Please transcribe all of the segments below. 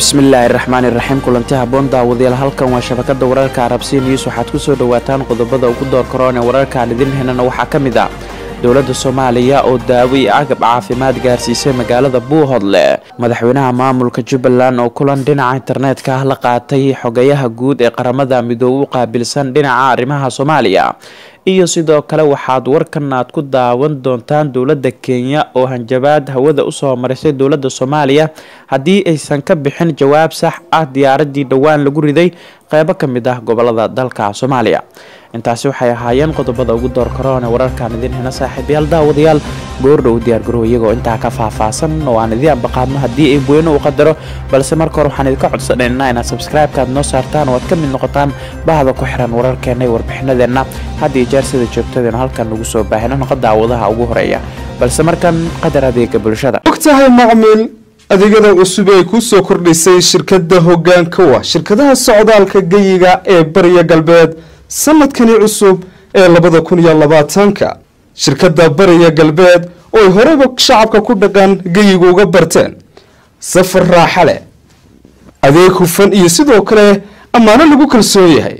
bismillaahi raxmaani raxiim kulanti haboon daawadayaal halkan waa shabakada wararka arabsiya news waxaad ku soo dhowaataan qodobada ugu door karoon ee wararkaan idin henana waxaa ka mid ah dowladda soomaaliya oo daawo iyo agab caafimaad gaarsiisay magaalada buuhodle madaxweynaha maamulka jubbaland oo kulan dhinaca internetka ah la qaatay xogayaha guud ee qaramada midoobe u qaabilsan dhinaca arrimaha soomaaliya iyo sidoo kale waxaad warkan aad ku daawan doontaan dowladda kenya oo hanjabaad hawada usoo marisay dowladda soomaaliya haddii aysan ka bixin jawaab sax ah diyaaradii dhowaan lagu riday qeybo ka mid ah gobolada dalka soomaaliya intaasi waxay ahaayeen qodobada ugu door karoone wararkaan idin hena saaxiibayaal daawadayaal goordhow diyaargarow iyagoo intaa ka faahfaahsan oo aan idiin ambaqaadno haddii ay weyne u qadaro balse marka hore waxaan idinka codsanaynaa inaad sabscribe-kaad noo saartaan oo aad ka mid noqotaan bahda ku xiran wararkeena iyo warbixinadeenna had iyo jeer sida joogtadeenu halkan nagu soo baahino noqo daawadaha ugu horeeya balse markan qadar adeega bulshada ogtahay macmiil adeegyada cusub ee ku soo kordhisay shirkadda hoggaanka wa shirkadaha socdaalka geyiga ee bariya galbeed sanadkani cusub ee labada kun iyo labaatanka shirkadda bariya galbeed oo ay horeyba shacabka ku dhaqan geyiga uga barteen safar raaxa leh adeeg hufan iyo sidoo kale ammaano lagu kalsoon yahay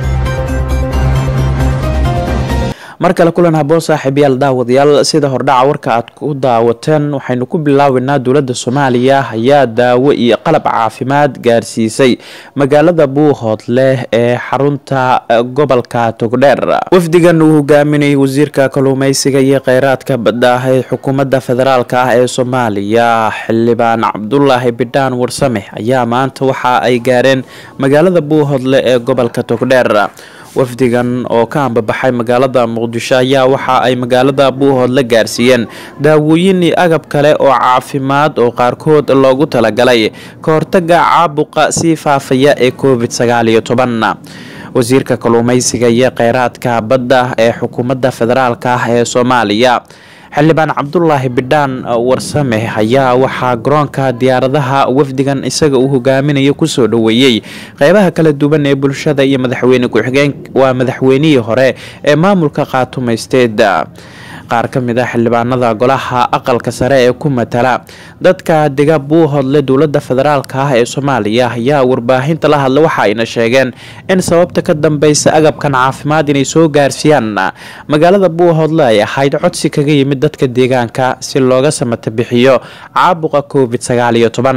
mar kale kulan haboon saaxiibayaal daawadayaal sida hordhaca warka aad ku daawateen waxaynu ku bilaabeynaa dowladda soomaaliya ayaa daawo iyo qalab caafimaad gaarsiisay magaalada buuhoodleh ee xarunta gobolka togdheer wafdigan uu hogaaminayay wasiirka kalluumeysiga iyo kheyraadka badda ah ee xukuumadda federaalka ah ee soomaaliya xildhibaan cabdulaahi bidhaan warsame ayaa maanta waxa ay gaareen magaalada buuhoodle ee gobolka togdheer wafdigan oo ka ambabaxay magaalada muqdisho ayaa waxa ay magaalada buuhood la gaarsiiyeen daawooyin iyo agab kale oo caafimaad oo qaarkood loogu talagalay ka hortaga caabuqa sii faafaya ee covid sagaal iyo toban wasiirka kalluumeysiga iyo kheyraadka badda ee xukuumadda federaalka ah ee soomaaliya xildhibaan cabdulaahi bidhaan warsame ayaa waxaa garoonka diyaaradaha wafdigan isaga uu hogaaminayo kusoo dhoweeyey qeybaha kala duwan ee bulshada iyo madaxweyne ku-xigeen waa madaxweynihii hore ee maamulka qaatumaysteed qaar ka mid ah xildhibaanada golaha aqalka sare ee ku matala dadka dega buuhodle dowladda federaalka ah ee soomaaliya ayaa warbaahinta la hadla waxa ayna sheegeen in sababta ka dambeysa agabkan caafimaad inay soo gaarsiiyaan magaalada buuhodle ay ahayd codsi kaga yimid dadka deegaanka si looga samata bixiyo caabuqa covid sagaal iyo toban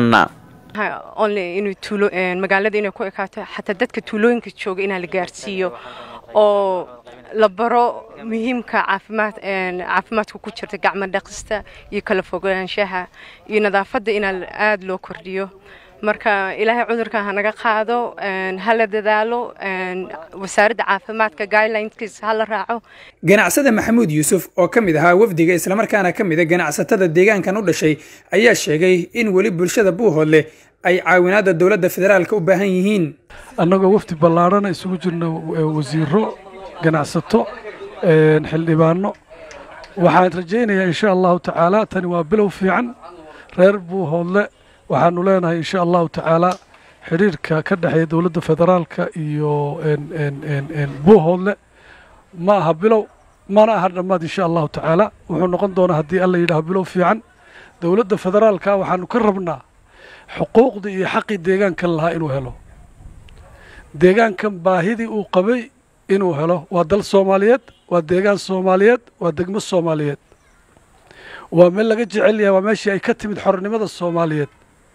magaalada inay ku ekaato xataa dadka tuulooyinka jooga inaa la gaarsiiyo oo la baro muhiimka caafimaad caafimaadka ku jirta gacmo dhaqista iyo kala fogaanshaha iyo nadaafadda inaa aada loo kordhiyo marka ilaahay cudurkan hanaga qaado hala dadaalo wasaaradda caafimaadka guidelineskis hala raaco ganacsada maxamuud yuusuf oo ka mid ahaa wafdiga islamarkaana ka mida ganacsatada deegaankan u dhashay ayaa sheegay in weli bulshada buuhoodle ay caawinaada dowladda federaalka u baahan yihiin annagoo wafdi ballaarhana isugu jirna wasiiro ganacsato xildhibaano waxaan rajaynayaa insha allahu tacaala tani waa bilow fiican reer buuhoodle waxaanu leenahay insha allahu tacaala xidhiirka ka dhexeeya dowladda federaalka iyo buuhoodle ma aha bilow mana aha dhammaad insha allahu tacaala wuxuu noqon doonaa haddii alla yidhaah bilow fiican dowladda federaalka waxaanu ka rabnaa xuquuqdii iyo xaqii deegaankan lahaa inuu helo deegaankan baahidii uu qabay inuu helo waa dal soomaaliyeed waa deegaan soomaaliyeed waa degmo soomaaliyeed waa meel laga jecel yahay waa meeshii ay ka timid xornimada soomaaliyeed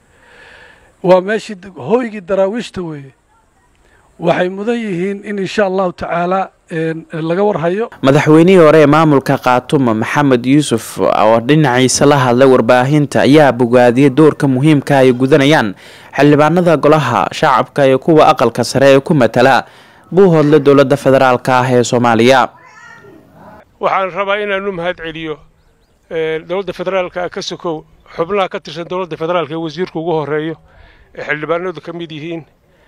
waa meeshii hooygii daraawiishta weeye waxay mudan yihiin in insha allahu tacaala laga warhayo madaxweynihii hore ee maamulka khaatumo maxamed yuusuf oo dhinaciisa la hadlay warbaahinta ayaa bogaadiyey doorka muhiimka ay gudanayaan xildhibaanada golaha shacabka iyo kuwa aqalka sare ee ku matala buuhoodle dowladda federaalka ah ee soomaaliya waxaan rabaa inaanu mahad celiyo dowladda federaalka ka sokow xubnaha ka tirsan dowladda federaalka ee wasiirku ugu horeeyo ee xildhibaanadu ka mid yihiin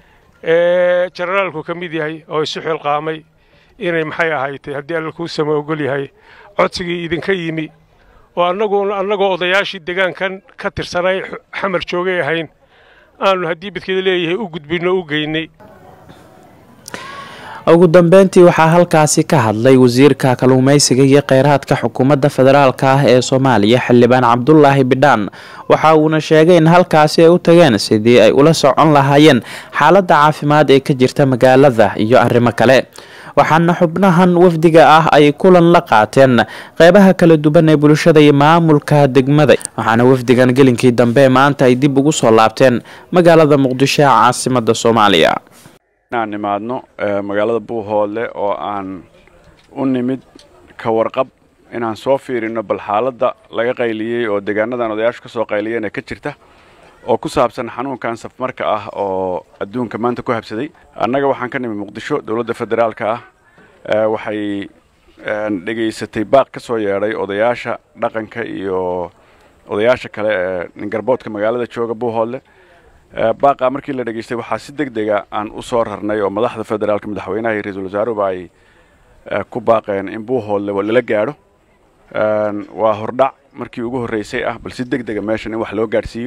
ee jenaraalku ka mid yahay oo isu xilqaamay inay maxay ahaydee haddii alla kuu sama ogol yahay codsigii idinka yimi oo annagu annagoo odayaashii degaankan ka tirsanay xamar joogay ahayn aanu haddii badkeeda leeyahay u gudbinno u geynay ugu dambeyntii waxaa halkaasi ka hadlay wasiirka kalluumeysiga iyo kheyraadka xukuumadda federaalka ah ee soomaaliya xildhibaan cabdulaahi bidhaan waxa uuna sheegay in halkaasi ay u tageen sidii ay ula socon lahaayeen xaaladda caafimaad ee ka jirta magaalada iyo arrimo kale waxaana xubnahan wafdiga ah ay kulan la qaateen qeybaha kala duwan ee bulshada iyo maamulka degmada waxaana wafdigan gelinkii dambe maanta ay dib ugu soo laabteen magaalada muqdisho ee caasimada soomaaliya inaan nimaadno magaalada buuhoodle oo aan u nimid ka warqab inaan soo fiirino bal xaaladda laga qayliyey oo deegaanadan odayaashu ka soo qayliyeen ee ka jirta oo ku saabsan xanuunkan safmarka ah oo adduunka maanta ku habsaday annaga waxaan ka nimid muqdisho dowladda federaalka ah waxay dhegaysatay baaq ka soo yeedhay odayaasha dhaqanka iyo odayaasha kale ee ningarboodka magaalada jooga buuhoodle baaqa markii la dhegaystay waxaa si deg dega aan u soo rarnay oo madaxda federaalka madaxweynaha iyo ra-iisul wasaaruhuba ay ku baaqeen in buuhoodle lala gaadho waa hordhac markii ugu horreysay ah bal si deg dega meeshan in wax loo gaadhsiiyo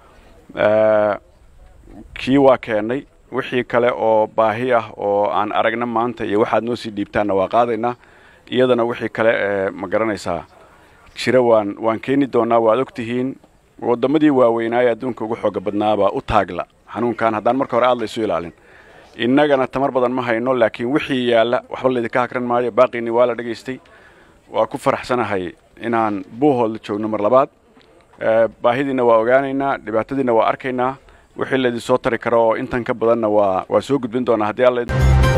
kii waa keennay wixii kale oo baahi ah oo aan aragna maanta iyo waxaad noo sii dhiibtaanna waa qaadaynaa iyadana wixii kale ee ma garanaysaa jira waan waan keeni doonaa waad og tihiin waddamadii waaweynaaye adduunka ugu xooga badnaabaa u taagla xanuunkan haddaan marka hore aad laysu ilaalin innagana tamar badan ma hayno laakiin wixii yaalla waxba laydinka hakran maayo baaqiinii waa la dhegaystay waa ku faraxsanahay inaan buuhoodla joogno mar labaad baahidiina waa ogaanaynaa dhibaatadiina waa arkaynaa wixii laydin soo tari karo oo intan ka badanna waa waa soo gudbin doonaa haddii alla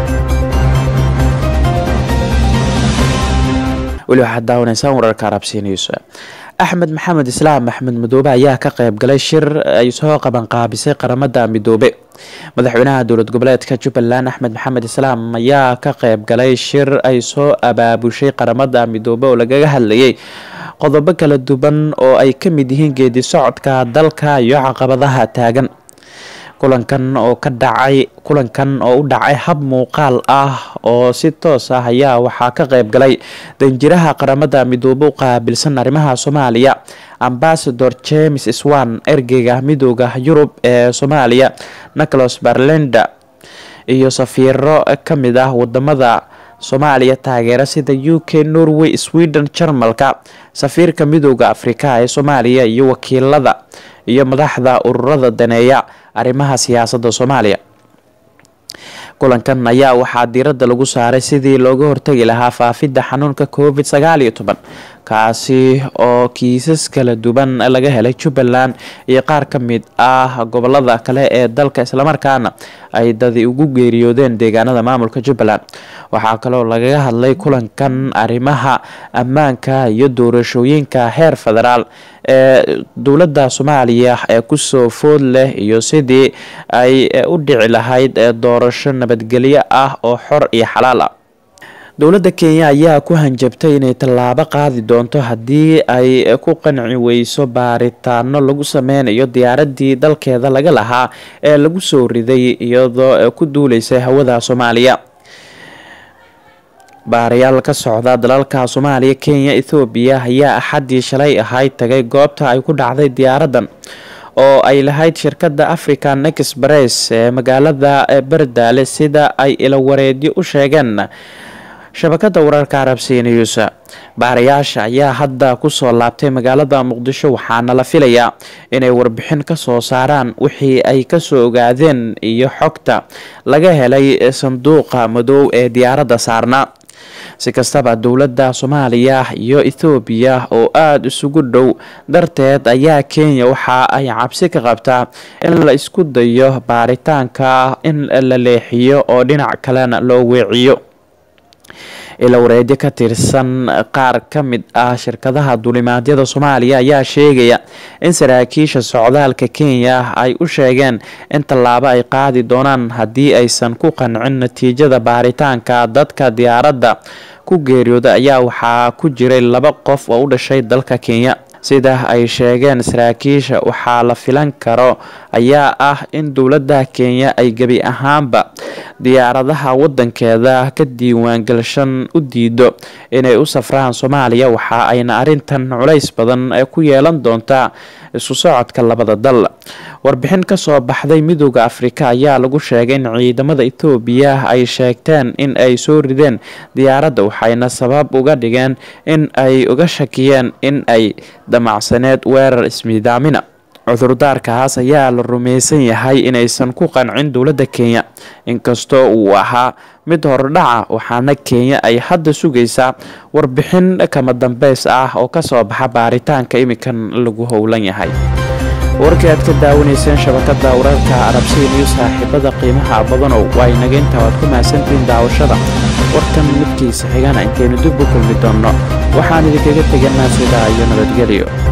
weli waxaad daawanaysaan wararka arabsiinayso axmed maxamed islaam axmed madoobe ayaa ka qayb galay shir ay soo qabanqaabisay qaramada midoobe madaxweynaha dowlad goboleedka jubbaland axmed maxamed islaam ayaa ka qayb galay shir ay soo abaabushay qaramada midoobe oo lagaga hadlayay qodobo kala duwan oo ay ka mid yihiin geedi socodka dalka iyo caqabadaha taagan kulankan oo ka dhacay kulankan oo u dhacay hab muuqaal ah oo si toos ah ayaa waxaa ka qayb galay danjiraha qaramada midoobe u qaabilsan arrimaha soomaaliya ambasador james swan ergeyga midooda yurub ee soomaaliya nicholas barlenda iyo safiiro ka mid ah wadamada soomaaliya taageera sida u k norway sweden jarmalka safiirka midooda afrika ee soomaaliya iyo wakiilada iyo madaxda ururada daneeya arrimaha siyaasadda soomaaliya kulankan ayaa waxaa diiradda lagu saaray sidii looga hortagi lahaa faafidda xanuunka covid sagaal iyo toban kaasi oo kiisas kala duwan laga helay jubbaland iyo qaar ka mid ah gobolada kale ee dalka islamarkaana ay dadi ugu geeriyoodeen deegaanada maamulka jubbaland waxaa kaloo lagaga hadlay kulankan arrimaha ammaanka iyo doorashooyinka heer federaal ee dowladda soomaaliya ee kusoo food leh iyo sidii ay u dhici lahayd doorasho nabadgelyo ah oo xor iyo xalaal ah dowladda kenya ayaa ku hanjabtay inay tallaabo qaadi doonto haddii ay ku qanci weyso baaritaano lagu sameynayo diyaaradii dalkeeda laga lahaa ee lagu soo riday iyadoo ku duuleysay hawada soomaaliya baarayaal ka socda dalalka soomaaliya kenya ethoobiya ayaa axaddii shalay ahayd tagay goobta ay ku dhacday diyaaradan oo ay lahayd shirkadda african express ee magaalada berdaale sida ay ilawareedyo u sheegeen shabakada wararka arabsiya news baarayaasha ayaa hadda kusoo laabtay magaalada muqdisho waxaana la filayaa inay warbixin kasoo saaraan wixii ay kasoo ogaadeen iyo xogta laga helay sanduuqa madow ee diyaaradda saarnaa si kastaba dowladda soomaaliya iyo ethoobiya oo aada isugu dhow darteed ayaa kenya waxa ay cabsi ka qabtaa in la isku dayo baaritaanka in la leexiyo oo dhinac kalena loo weeciyo ilawareedyo ka tirsan qaar ka mid ah shirkadaha duulimaadyada soomaaliya ayaa sheegaya in saraakiisha socdaalka kenya ay u sheegeen in tallaabo ay qaadi doonaan haddii aysan ku qancin natiijada baaritaanka dadka diyaaradda ku geeriyooda ayaa waxaa ku jiray laba qof oo u dhashay dalka kenya sida ay sheegeen saraakiisha waxaa la filan karo ayaa ah in dowladda kenya ay gebi ahaanba diyaaradaha wadankeeda ka diiwaangashan u diido inay u safraan soomaaliya waxa ayna arintan culays badan ku yeelan doontaa isu socodka labada dal warbixin kasoo baxday midooda afrika ayaa lagu sheegay in ciidamada ethoobiya ay sheegteen in ay soo rideen diyaaradda waxayna sabab uga dhigeen in ay uga shakiyeen in ay damacsaneed weerar ismiidaamina cudurdaarkaas ayaa la rumaysan yahay inaysan ku qancin dowladda kenya inkastoo uu ahaa mid hordhaca waxaana kenya ay hadda sugaysaa warbixin kama dambeys ah oo kasoo baxa baaritaanka imikan lagu howlan yahay warkii aad ka daawanayseen shabakada wararka arabsiin iyo saaxiibada qiimaha badanow waa inaga intaa waad ku mahadsantihiin daawashada warkan midkiisa xigana intaynu dib u kulmi doonno waxaan idinkaga teganaa sidaa iyo nabadgelyo